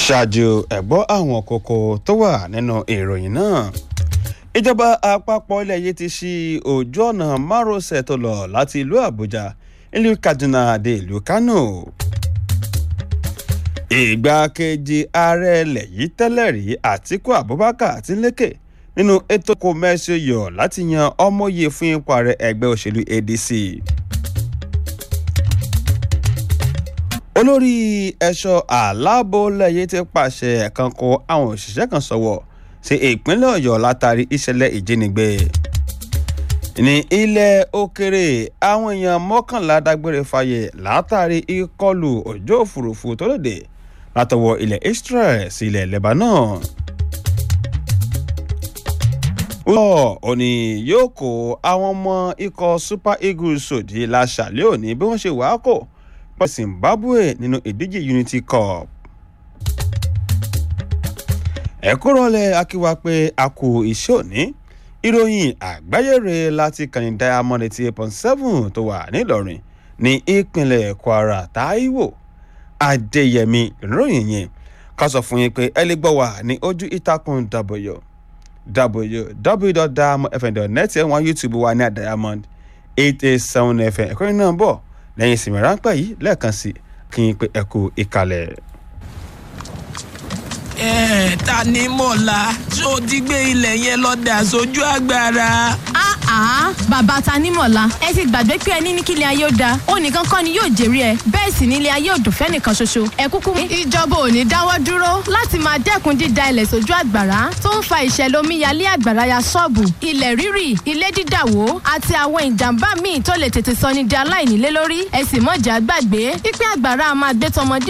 ṣáájú ẹ̀gbọ́ àwọn kókó tó wà nínú ìròyìn náà ìjọba àpapọ̀ ilẹ̀ yìí ti ṣí ojú ọ̀nà márosẹ̀ tó lọ láti ìlú àbújá ìlú kaduna dé ìlú kánò ìgbákejì ààrẹ ilẹ̀ yìí tẹ́lẹ̀ rí àtíkù abubakar ti ń lékè nínú ètò kò mẹ́sì yọ̀ láti yan ọmọye fún ipò ààrẹ ẹgbẹ́ òṣèlú adc. olórí ẹ̀ṣọ́ aláàbò lẹ́yìn ti pàṣẹ ẹ̀kan kó àwọn òṣìṣẹ́ kan sọ̀wọ́ sí ìpínlẹ̀ ọ̀yọ́ látàrí ìṣẹ̀lẹ̀ ìjínigbé. ní ilẹ̀ òkèrè àwọn èèyàn mọ́kànlá dágbére fáyé látàrí ìkọlù ọjọ́ òfurufú tó lòdì látọwọ́ ilẹ̀ israel sí ilẹ̀ lebanon. wọ́n ò ní yóò kó àwọn ọmọ ikọ̀ super eagles sòdí láṣàlẹ̀ òní bí wọ́n ṣe wàá kò pọ̀ zimbabwe nínú ìdíje unity cup. ẹ̀kúrọ̀lẹ̀ akíwá pé a kò iṣẹ́ òní ìròyìn àgbáyére láti kàní diamond eighty eight point seven tó wà nílọrin ní ìpínlẹ̀ kwara taiwo adéyẹmí ìròyìn yẹn ká sọ fún yín pé ẹ lè gbọ́ wà ní ojú ìtàkùn w www.diamondfm.net ẹ̀ wọ́n youtube wa ní diamond eight eight seven fm ẹ̀kọ́ yìí náà bọ̀ lẹ́yìn ìsinmi ráńpẹ́ yìí lẹ́ẹ̀kan sí kí n pe ẹ̀kú ìkàlẹ̀. ẹ ta ni mọ̀lá tó ti gbé ilẹ̀ yẹn lọ dà sójú agbára. àá bàbá tanímọ̀lá ẹ ti gbàgbé pé ẹni ní kílẹ̀ ayé ó da ó nìkan kọ́ ni yóò jèrè ẹ bẹ́ẹ̀ sì nílé ayé ò dùn fẹ́nìkan ṣoṣo ẹ kúkú. ìjọba ò ní dáwọ́ dúró láti máa dẹ́kun dída ilẹ̀ sójú àgbàrá tó ń fa ìṣẹ̀lẹ̀ omíyalé àgbàrá ya ṣọ́ọ̀bù ilẹ̀ rírì ilé dídàwó àti àwọn ìjàmbá míì tó lè tètè sọ ní di aláìnílé lórí ẹ sì mọ̀jà gbàgbé pípẹ́ àgbàrá máa gbé tọmọdé